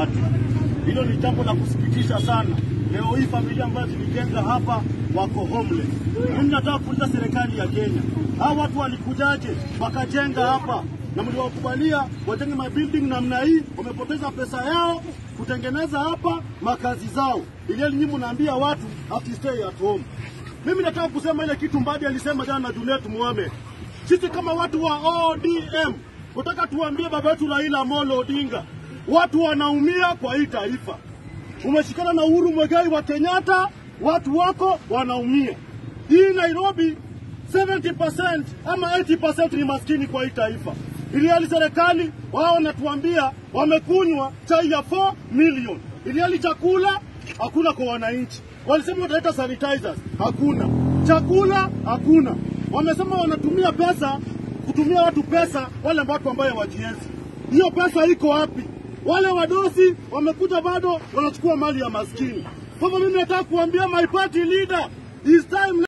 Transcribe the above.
watu. Hilo ni jambo la kusikitisha sana. Leo hii familia ambazo zilijenga hapa wako homeless. Mimi nataka kuuliza serikali ya Kenya, hao watu walikujaje wakajenga hapa na mliwakubalia wajenge mabuilding namna hii? Wamepoteza pesa yao kutengeneza hapa makazi zao, ili nyinyi mnaambia watu have to stay at home. Mimi nataka kusema ile kitu Mbadi alisema jana na Juliet Mohamed. Sisi kama watu wa ODM tunataka tuambie baba yetu Raila Amolo Odinga, watu wanaumia kwa hii taifa. Umeshikana na Uhuru Muigai wa Kenyatta, watu wako wanaumia. Hii Nairobi 70% ama 80% ni maskini kwa hii taifa. Ili hali serikali wao wanatuambia wamekunywa chai ya 4 million, ili hali chakula hakuna kwa wananchi. Walisema wataleta sanitizers, hakuna chakula, hakuna. Wamesema wanatumia pesa kutumia watu pesa, wale watu ambayo wajiezi. Hiyo pesa iko wapi? Wale wadosi wamekuja bado wanachukua mali ya maskini. Kwa hivyo mimi nataka kuambia my party leader, it's time